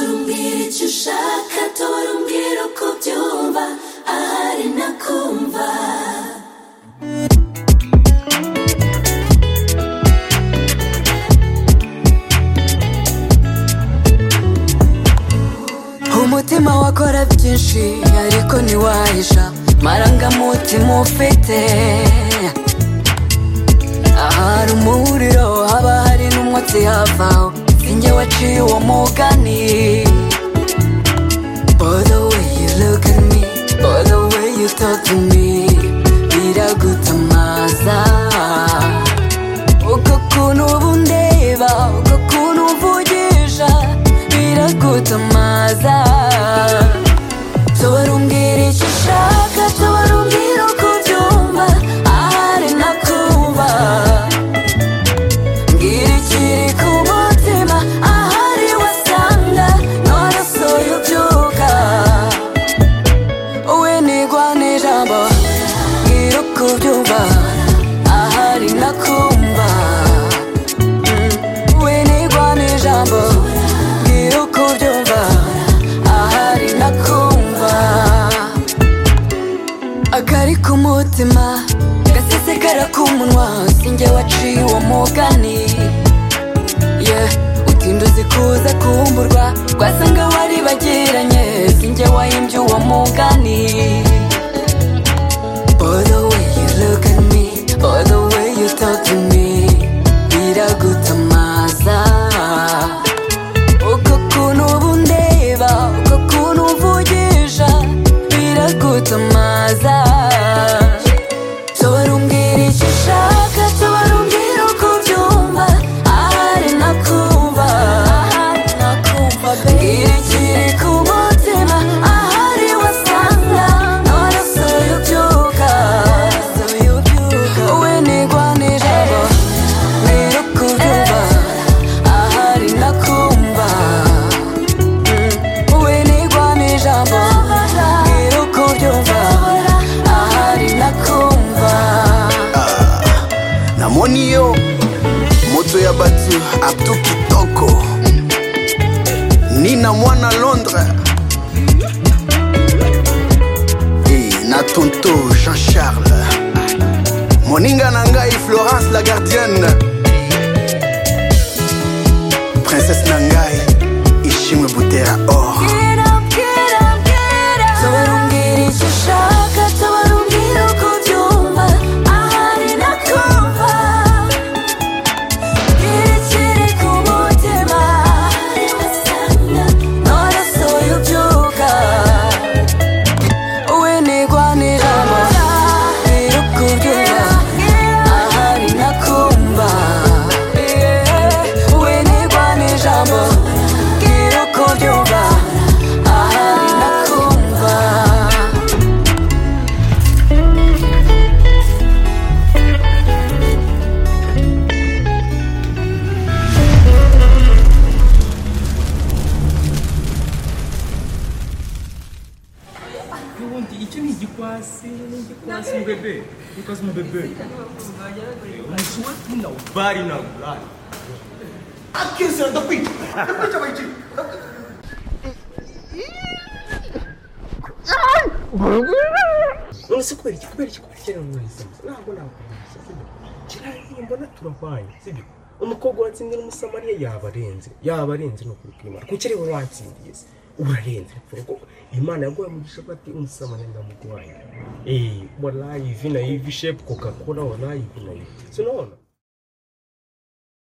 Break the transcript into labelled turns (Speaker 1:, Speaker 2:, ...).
Speaker 1: umbwira icyo ushaka tora umbwira uko byumva ahari nakumva
Speaker 2: umutima wakora byinshi ariko ntiwahisha marangamutima ufite ahari umuriro haba hari n'umwotsi havaho sinjye waciye uwo mugani By the way you look at me By the way you talk to me biragutamaza uko kuntu uba undeba uko kuntu umvugisha biragutamaza tubarumbwira icyo ushaka tubarumbwira uko ubyumva ahari nakumva mbwira ikiri ku mutima ahari wasanga none soya ubyuka we nigwana ijambo mbwira uko ubyumva ahari nakumva Mm, we nigwana ijambo mbwira uko ubyumva ahari nakumva akari ku mutima gasesekara ku munwa sinjye waciye uwo mugani yeah. utinda uzi kuza kumburwa rwasanga waribagiranye sinjye wayimbye uwo mugani By the way you look at me By the way you talk to me biragutamaza uko kuntu uba undeba uko kuntu umvugisha biragutamaza tubarumbwira icyo ushaka tubarumbwira uko ubyumva ahari nakumva mbwira ikiri ku mutima ahari wasanga none se ubyuka we nigwanije abo mbwira uko ubyumva ahari nakumva we nigwanije abo mbwira uko ubyumva ahari nakumva
Speaker 3: na moniyo moto ya bato abdu kitoko nina mwana londre e na tonto jean charles moninga na ngai florence la gardienne princese na ngai ishimwe butera or
Speaker 2: Bwira, bwira, bwira. Tubarumbwira icyo ushaka, tubarumbwira uko ubyumva, ahari nakumva. Bwira ikiri ku mutima, ahari wasanga, none se ubyuka. We nigwanira mo, bwira uko ubyumva, ahari nakumva. We nigwanira mo, bwira uko ubyumva, ahari nakumva.
Speaker 4: ubundi icyo ni igikwasi ni igikwasi mbebe igikwasi mbebe umushuwe tuna ubari na ubari akisira ndakwica ndakwica bayici none se kubera iki kubera iki kubera iki rero mwese ntabwo nakubeshya sibyo kirariye mbona turahwaye sibyo umukobwa watsinze n'umusamariya yaba arenze yaba arenze ni ukuri kw'imana kuki ariwe watsindiye se urarenze mfura ko imana yaguhaye umugisha ko ati umusamariya ndamuguhaye eee walayi ivi na ivi shepu kokakora walayi ivi na ivi sinaona